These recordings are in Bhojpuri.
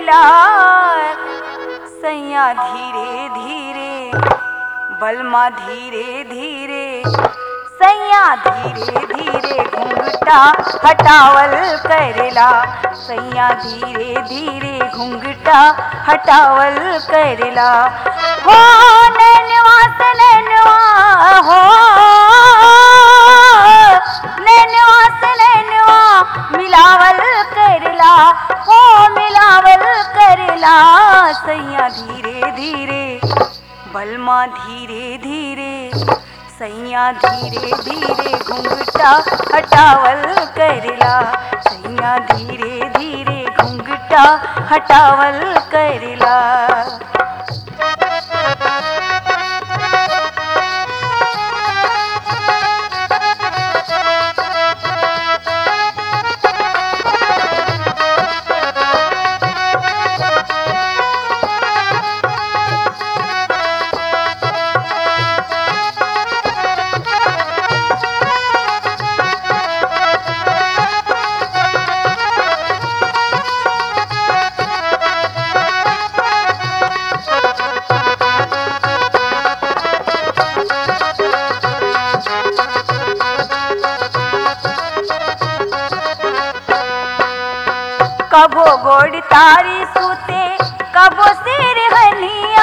करेला सैया धीरे धीरे बलमा धीरे धीरे सैया धीरे धीरे घुंघटा हटावल करेला सैया धीरे धीरे घुंघटा हटावल करेला हो नैनवा से नैनवा हो नैनवा से नैनवा मिलावल करेला हो मिलावल करेला सैया धीरे धीरे बलमा धीरे धीरे सैया धीरे धीरे घुंघटा हटावल करेला सैया धीरे धीरे घुंघटा हटावल करेला कबो गोड़ तारी सूते कबो सिर हनिया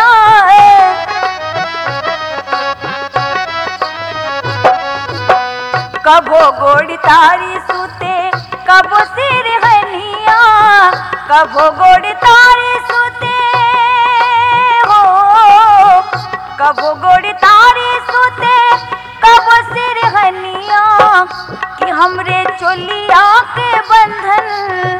कबो गोड़ तारी सूते कबो सिर हनिया कबो गोड़ तारी सूते हो कबो गोड़ तारी सूते कबो सिर हनिया कि हमरे चोलिया के बंधन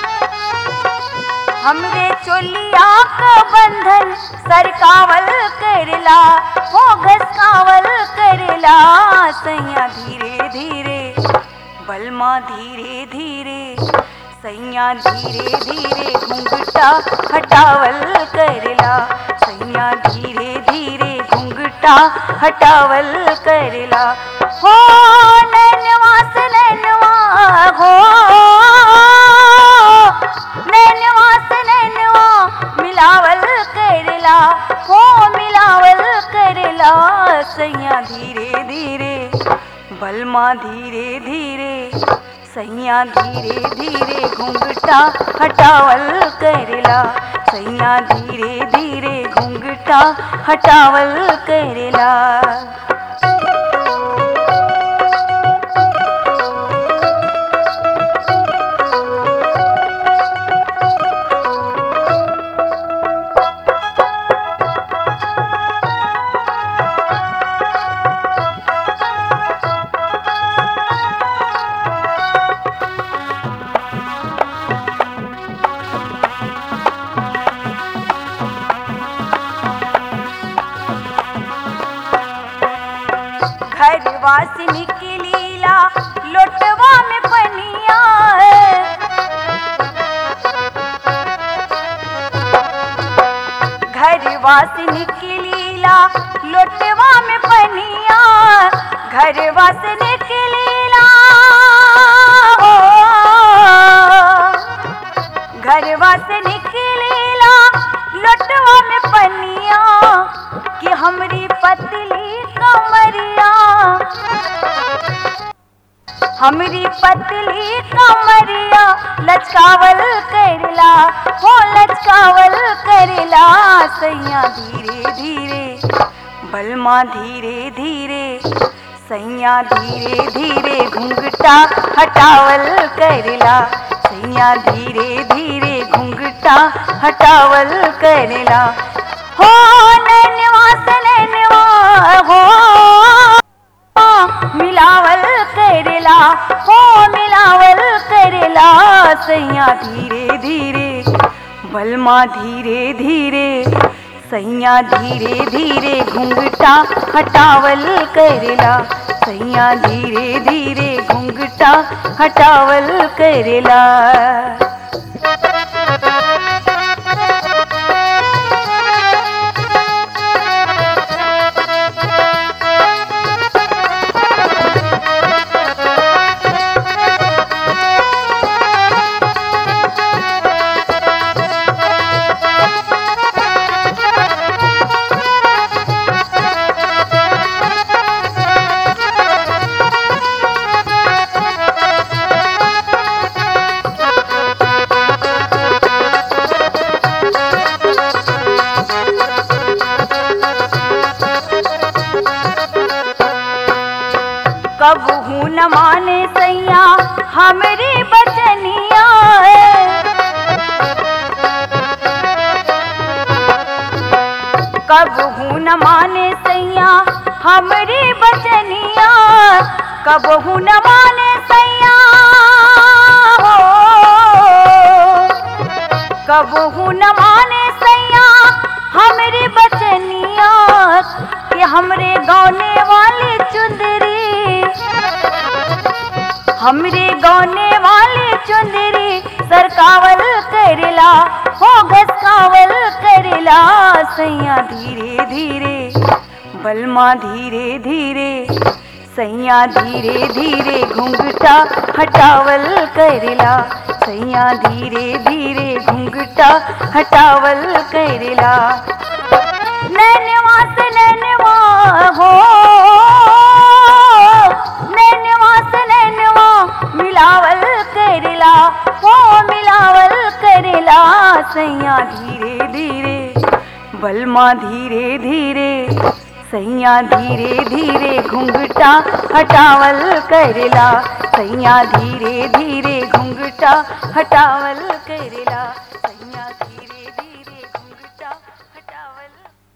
हमरे चोलिया का बंधन सरकावल करला हो घसकावल करला सैया धीरे धीरे बलमा धीरे धीरे सैया धीरे धीरे घुंघटा हटावल करला सैया धीरे धीरे घुंघटा हटावल करला हो नैनवा से नैनवा हो नैनवा से नैनवा मिलावल करला हो मिलावल करला सैया धीरे धीरे बलमा धीरे धीरे सैया धीरे धीरे घुंघटा हटावल करला सैया धीरे धीरे घुंघटा हटावल करला घर वासिनी की लीला लोटवा में पनिया घर वासिनी की लीला लोटवा में पनिया घर वासिनी की लीला हो घर वासिनी की लीला लोटवा में पनिया कि हमरी पतली कमरिया हमरी पतली कमरिया लचकावल करला हो लचकावल करला सैया धीरे धीरे बलमा धीरे धीरे सैया धीरे धीरे घुंघटा हटावल करला सैया धीरे धीरे घुंघटा हटावल करला हो नैनवा से नैनवा हो मिलावल करेला हो मिलावल करेला सैया धीरे धीरे बलमा धीरे धीरे सैया धीरे धीरे घुंघटा हटावल करेला सैया धीरे धीरे घुंघटा हटावल करेला कबहू न माने सैया हमरी बचनिया कबहू न माने सैया हमरी बचनिया कबहू न माने सैया हो कबहू न माने सैया हमरे बचनिया कि हमरे गौने वाली चुंदरी हमरे गौने वाली चुंदरी सरकावल करेला हो घसकावल करेला सैया धीरे धीरे बलमा धीरे धीरे सैया धीरे धीरे घुंघटा हटावल करेला सैया धीरे धीरे घुंघटा हटावल करेला नैनवा से नैनवा हो नैनवा से नैनवा मिलावल करेला हो मिलावल करेला सैया धीरे धीरे बलमा धीरे धीरे सैया धीरे धीरे घुंघटा हटावल करेला सैया धीरे धीरे घुंघटा हटावल करेला